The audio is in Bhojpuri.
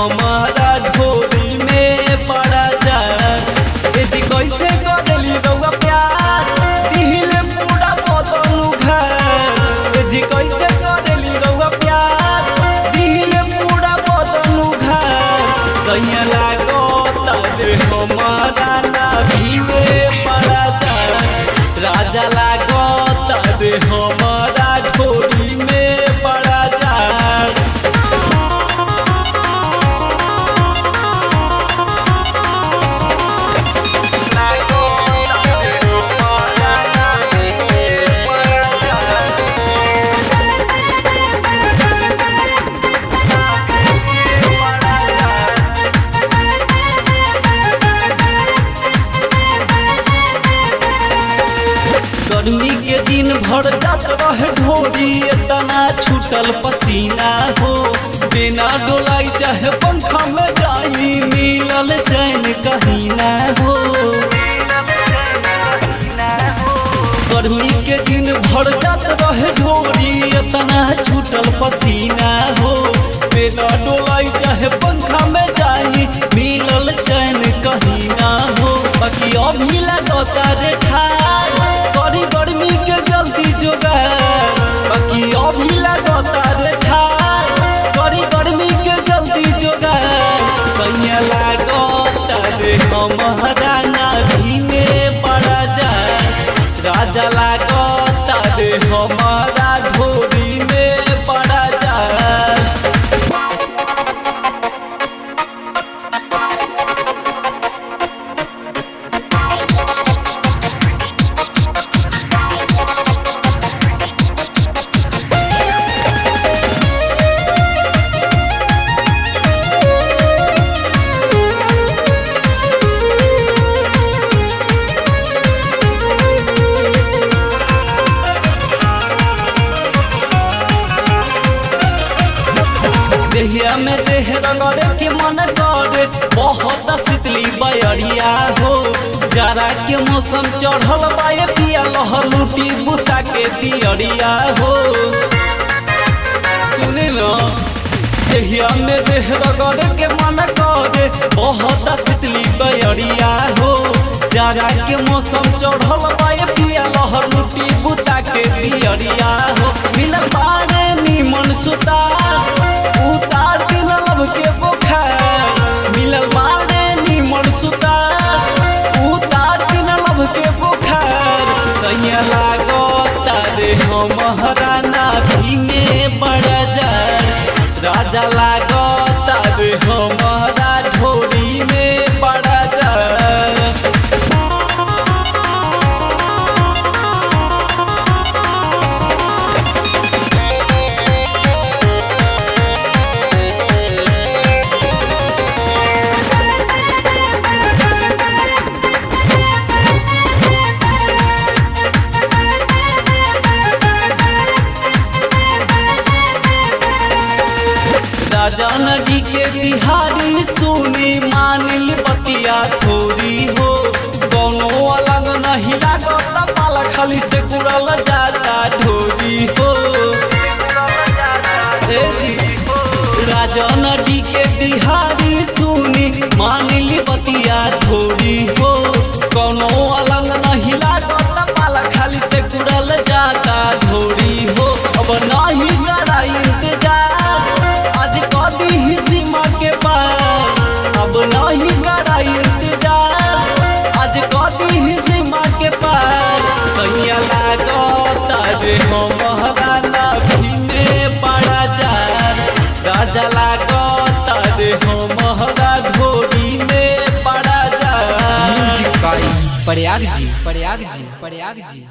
हमारा ढोरी में पड़ा जा ए जी कैसे करेली रउआ प्यार दिहिले पूरा बदन उघार ए जी कैसे करेली रउआ प्यार दिहिले पूरा बदन उघार सैया लागो तारे हमारा नाभी में पड़ा जा राजा लागो तारे हमारा ढोरी में पड़ा जा गर्मी के दिन भर जात रहे ढोरी इतना छूटल पसीना हो बिना डोलाई चाहे पंखा में जाई मिलल चैन कहीं ना हो गर्मी के दिन भर जात रहे ढोरी इतना छूटल पसीना हो बिना डोलाई चाहे पंखा में जाई मिलल चैन कहीं ना हो बाकी अभी लगता रे ठार करी गर्मी के जल्दी जोगार बाकी अभी लगता रे ठार करी गर्मी के जल्दी जोगार सैया लागता रे हमारा नाभी में पड़ा जाए राजा लागता रे हमारा ढोरी में पड़ा जाए देहिया में देह रगड़े के मन करे बहुत शीतली बयरिया हो जाड़ा के मौसम चढ़ल बाए पिया लहर लूटी बुता के दियरिया हो सुने न देहिया में देह रगड़े के मन करे बहुत शीतली बयरिया हो जाड़ा के मौसम चढ़ल बाए पिया लहर लूटी बुता के दियरिया हो मिलल बारे नीमन सुतार उतार दिन लब के बुखार मिलल बारे नीमन सुतार उतार दिन लब के बुखार सैया लागो तारे हमारा नाभी में बड़ा जार राजा लागो तारे हमारा ढोरी में बड़ा जार राजा नदी के बिहारी सुनी मानिल बतिया थोड़ी हो दोनों अलग नहीं लागत पाला खाली से कुड़ल जाता ढोजी हो ए जी राजा नदी के बिहारी सुनी मानिल बतिया थोड़ी हो कोनो अलग नहीं लागत पाला खाली से कुड़ल जाता ढोरी हो अब नहीं करा इंतजार आज कदी ही सीमा के पार अब नहीं करा इंतजार आज कदी ही सीमा के पार सैया लागत रे हमारा नाभी में बड़ा जार राजा लागत रे हमारा ढोरी में बड़ा जार म्यूजिक बाई प्रयाग जी प्रयाग जी प्रयाग जी